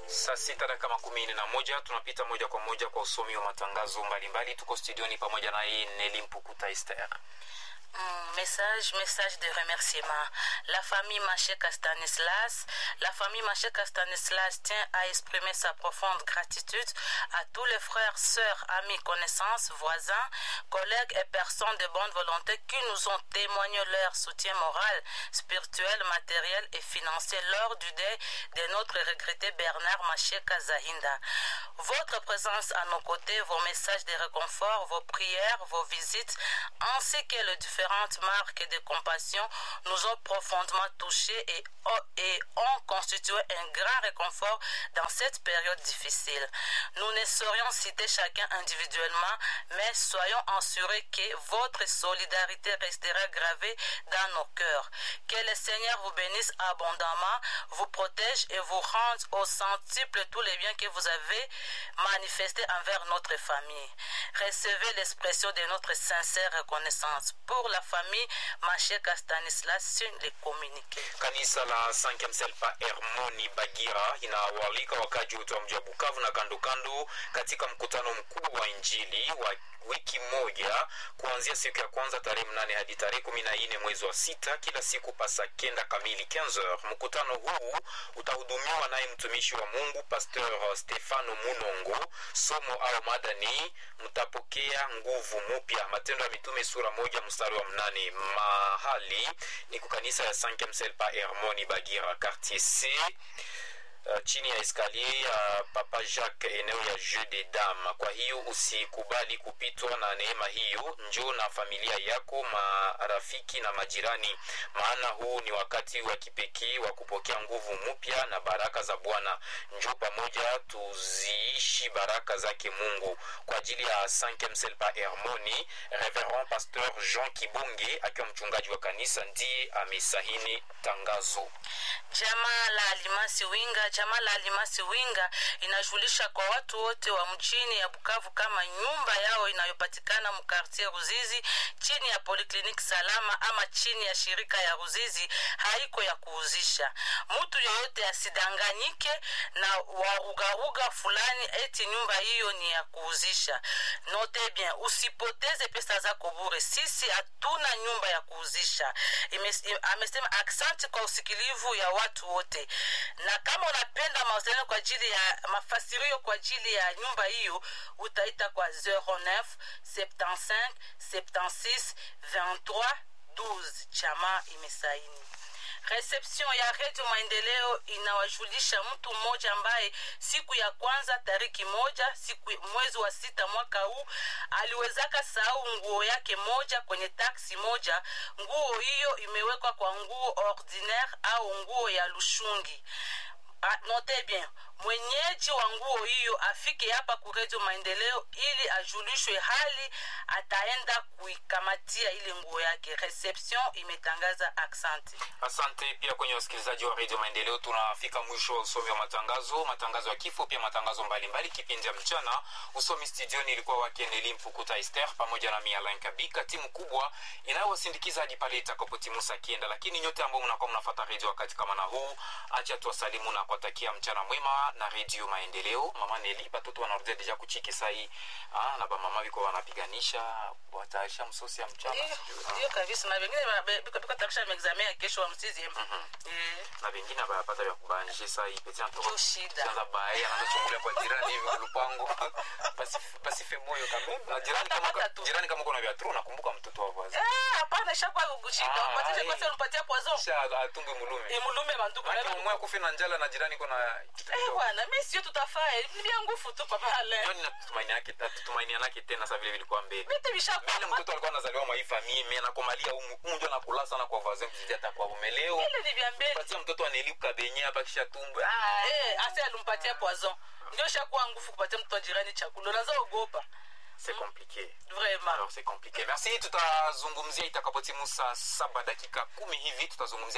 Saa sita dakika makumi nne na moja tunapita moja kwa moja kwa usomi wa matangazo mbalimbali. Tuko studioni pamoja na hii Neli Mpukuta Esther. Mm, message, message de remerciement. La famille Macheka Stanislas, la famille Macheka Stanislas tient à exprimer sa profonde gratitude à tous les frères, sœurs, amis, connaissances, voisins, collègues et personnes de bonne volonté qui nous ont témoigné leur soutien moral, spirituel, matériel et financier lors du deuil de notre regretté Bernard Macheka Zahinda. Votre présence à nos côtés, vos messages de réconfort, vos prières, vos visites, ainsi que les différentes marques de compassion nous ont profondément touchés et, et ont constitué un grand réconfort dans cette période difficile. Nous ne saurions citer chacun individuellement, mais soyons assurés que votre solidarité restera gravée dans nos cœurs. Que le Seigneur vous bénisse abondamment, vous protège et vous rende au centuple tous les biens que vous avez manifestés envers notre famille. Recevez l'expression de notre sincère reconnaissance pour la famille Macheka Stanislas sur les communiqués. Kanisa la Sankemselpa Hermoni Bagira inawaalika wakaji wote wa mji wa Bukavu na kando kando katika mkutano mkuu wa Injili wa wiki moja kuanzia siku ya kwanza tarehe mnane hadi tarehe kumi na nne mwezi wa sita kila siku pasa kenda kamili 15 mkutano huu utahudumiwa naye mtumishi wa mungu pasteur stefano munongo somo au mada ni mtapokea nguvu mupya matendo ya mitume sura moja mstari wa mnane mahali ni kukanisa ya sankemselpa hermoni bagira quartier c Uh, chini ya eskalier ya uh, papa jacques eneo ya jeu de dame kwa hiyo usikubali kupitwa na neema hiyo njoo na familia yako marafiki na majirani maana huu ni wakati wa kipekee wa kupokea nguvu mpya na baraka za bwana njoo pamoja tuziishi baraka zake mungu kwa ajili ya sankemselpa hermoni reverend pasteur jean kibonge akiwa mchungaji wa kanisa ndiye amesahini tangazo jamaa la alimasi winga jamaa la alimasi winga inashughulisha kwa watu wote wa mchini ya bukavu kama nyumba yao inayopatikana mkartie ruzizi chini ya polikliniki salama ama chini ya shirika ya ruzizi haiko ya kuuzisha mtu yoyote asidanganyike na warugaruga fulani eti nyumba hiyo ni ya kuuzisha note bien usipoteze pesa zako bure sisi hatuna nyumba ya kuuzisha amesema aksanti kwa usikilivu ya watu wote na kama unapenda mawasiliano kwa ajili ya mafasirio kwa ajili ya nyumba hiyo utaita kwa 09 75 76 23 12 chama imesaini reception ya redio maendeleo inawajulisha mtu mmoja ambaye siku ya kwanza tariki moja siku mwezi wa sita mwaka huu aliwezaka sahau nguo yake moja kwenye taksi moja nguo hiyo imewekwa kwa nguo ordinaire au nguo ya lushungi note bien mwenyeji wa nguo hiyo afike hapa ku redio maendeleo ili ajulishwe hali ataenda kuikamatia ile nguo yake reception imetangaza aksanti asante pia kwenye wasikilizaji wa redio maendeleo tunafika mwisho wa usomi wa matangazo matangazo ya kifo pia matangazo mbalimbali kipindi ya mchana usomi studioni ilikuwa wake neli mpukuta ester pamoja na mialain kabika timu kubwa inayowasindikiza hadi pale itakapotimusa kienda lakini nyote ambao mnakuwa mnafata redio wakati kama na huu acha tuwasalimu na kuwatakia mchana mwema na redio maendeleo mama neli batoto wanarudia deja kuchiki sahii ah, na bamama biko wanapiganisha watayarisha msosi ya mchana ndio kabisa na vengine biko tarisha maexamen ya kesho wa msizi na vengine bayapata vya kubanishe sahii peti Ndio shida. anza bae anazochungulia kwa jirani hivi lupango basife moyo kabisa na jirani kama Hata tu. jirani kama kuna vya tru nakumbuka mtoto wa vazi Ah, hapana ishakuwa kugushika Ah, upatishe eh. kwasa ulipatia poison kisha atumbwe mulume imulume banduku maana umwe kufi na njala na jirani kuna kitu Eh, kidogo bwana mi sio tutafaa ni vya nguvu tu papa ale Ndio ninatumaini yake tutumaini yake tena sasa vile vilikuwa mbele vitu mbele vishakuwa mtoto alikuwa anazaliwa mwa hii famille mimi anakomalia humu ndio nakula sana kwa vazi kuzidi hata kwa umeleo ile ni vya mbele patia mtoto anelipa benye hapa kisha tumbo ah Ah, eh, ase alimpatia poison ndio shakuwa nguvu kupatia mtu wa jirani chakula unaza ogopa c'est compliqué vraiment alors c'est compliqué merci tutazungumzia itakapotimu saa saba dakika kumi hivi tutazungumzia